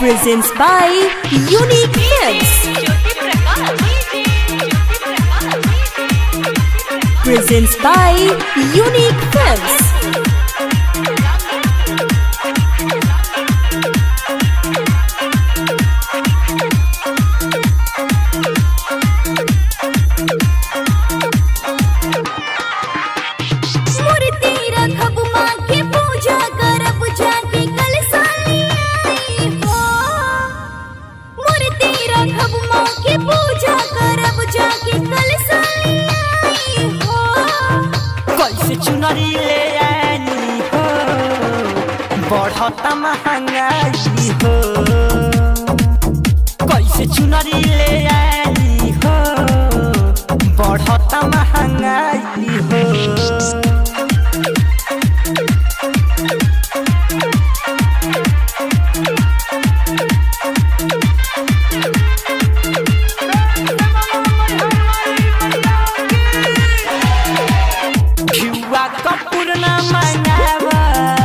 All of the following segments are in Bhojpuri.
presents by Unique Films. Presents by Unique Films. मूर्ति रखब माँ के पूजा करब जाके कल साली आई हो मूर्ति रखब माँ के पूजा करब जाके कल साली आई हो कैसे चुनरी ले आनी हो बढ़ता महंगाई हो कैसे चुनरी ले आनी हो बढ़ता महंगाई हो घिउवा कपूर न मंगावा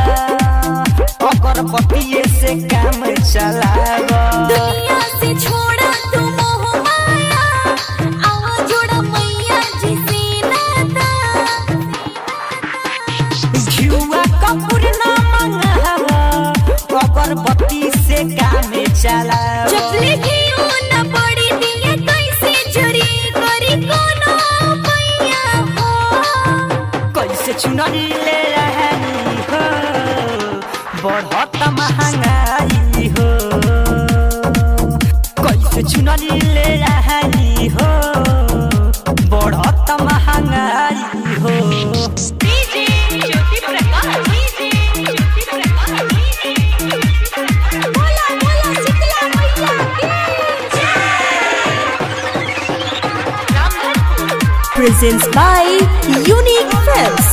ओकर पतिये से काम चलावा दुनिया से छोड़ा तू मोह माया आवा जोड़ा मैया जी से नाता घिउवा कपूर न मंगावा ओकर पति से काम चलावा जब लिखी न पड़ी दिया कैसे जरी करी कोनो पैया हो कैसे चुनरी ले रहनी हो बढ़त महंगाई हो कैसे चुनरी ले रहनी हो बढ़त महंगाई हो बोला बोला शीतला मैया की Presents by Unique Films.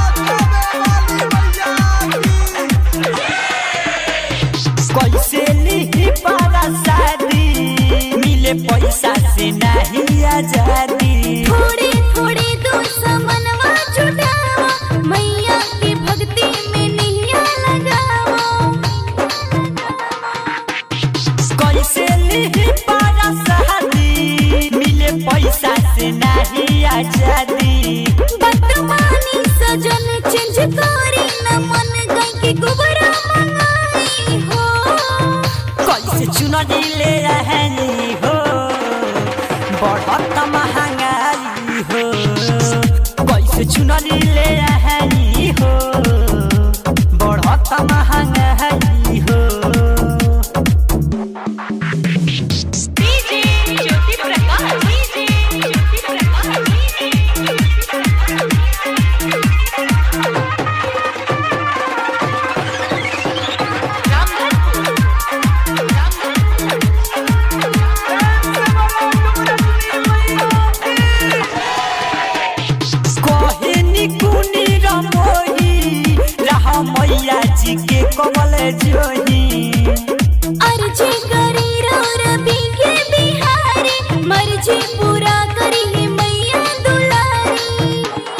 कैसे नहीं पारा शादी मिले पैसा से नहीं आजादी थोड़े थोड़े दो समनवा जुटावा मैया की भक्ति में नैया लगावा कैसे नहीं पारा शादी मिले पैसा से नहीं आजादी बदमानी सजन चेंज करी न मन गई के गुबरा मंगाई हो कैसे चुनरी ले रहनी हो बढ़त महंगाई हो कैसे चुनरी ले रहनी हो बढ़त महंगाई हो कहनी कुनी रमोही रहा मैया जी के कमल जोही अर्जी करी रो रबी के बिहारी मर्जी पूरा करी है मैया दुलारी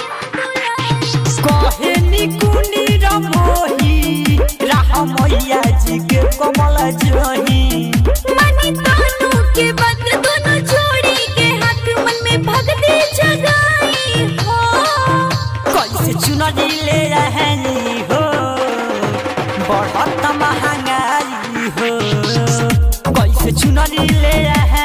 कहनी कुनी रमोही रहा मैया जी के कमल जोही मनी तानू के बद्र दोनों जोड़ी के हाथ मन में भक्ति जगाई हो कैसे चुनरी ले रहनी हो बढ़त महंगाई हो कैसे चुनरी ले रहनी